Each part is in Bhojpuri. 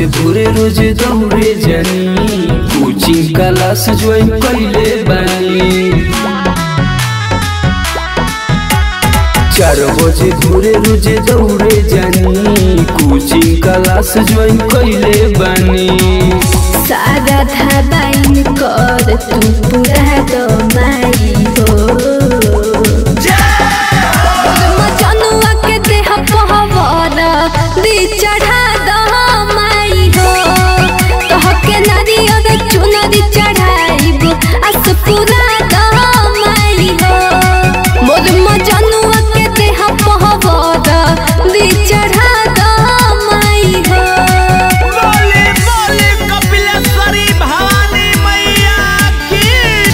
बजे भोरे रोज दौड़े जानी कोचिंग क्लास ज्वाइन कैले बानी चार बजे भोरे रोज दौड़े जानी कोचिंग क्लास ज्वाइन कैले बानी सारा धाबाइन कर तू पूरा दमाई हो मजनुआ के देह पहवर दी चढ़ा दमाई हो कह के नारियल चुनरी चढ़ाइब अस पूरा दमाई हो मोर मजनुआ के देह पहवर दी चढ़ा दमाई हो बोले बोले कपिलेश्वरी भवानी मैया की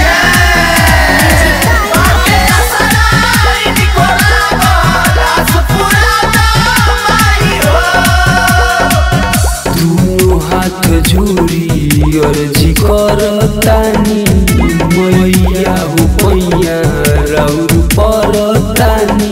दोनों हाथ जोड़ी अर्जी करतानी मैया हो पैया राउर परतानी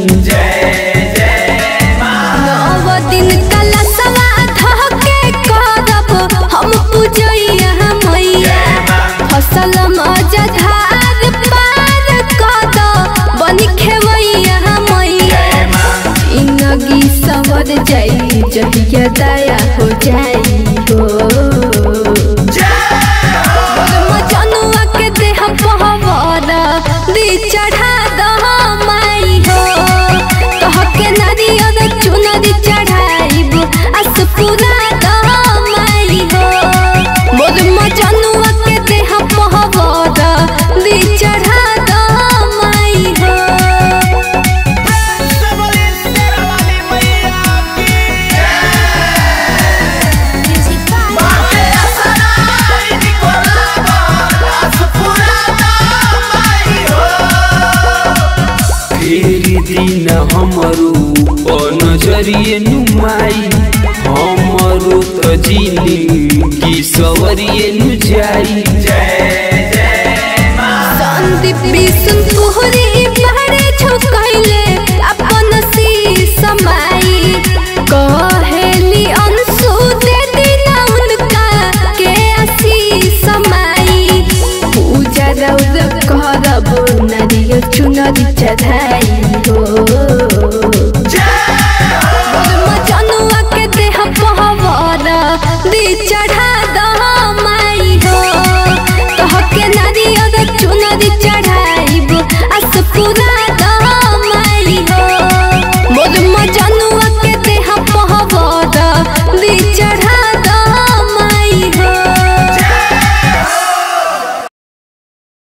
नव दिन कलशवा धके करब हम पूजैया मैया फसल मजधार पार कद बन खेवैया मैया इनगी सवर जाई जहिया दया हो जाई हो मजनुआ के देह पहवर दी चढ़ा दमाई हो कह के नारियल चुनरी चढ़ाइब अस पूरा दमाई हो मोर मजनुआ के देह पहवर दी चढ़ा दमाई हो बोले शेरवाली मैया की फेरी दिन हमरो नजरिए नुमाई हमरो त जिनी की सवरिए नु जाई संदीप बिसुन पुहरी पहाड़े झुकैले अपन सी समाई कहेली अंशु दे दिना उनका के असी समाई पूजा रौद करब नारियल चुनरी चढ़ाई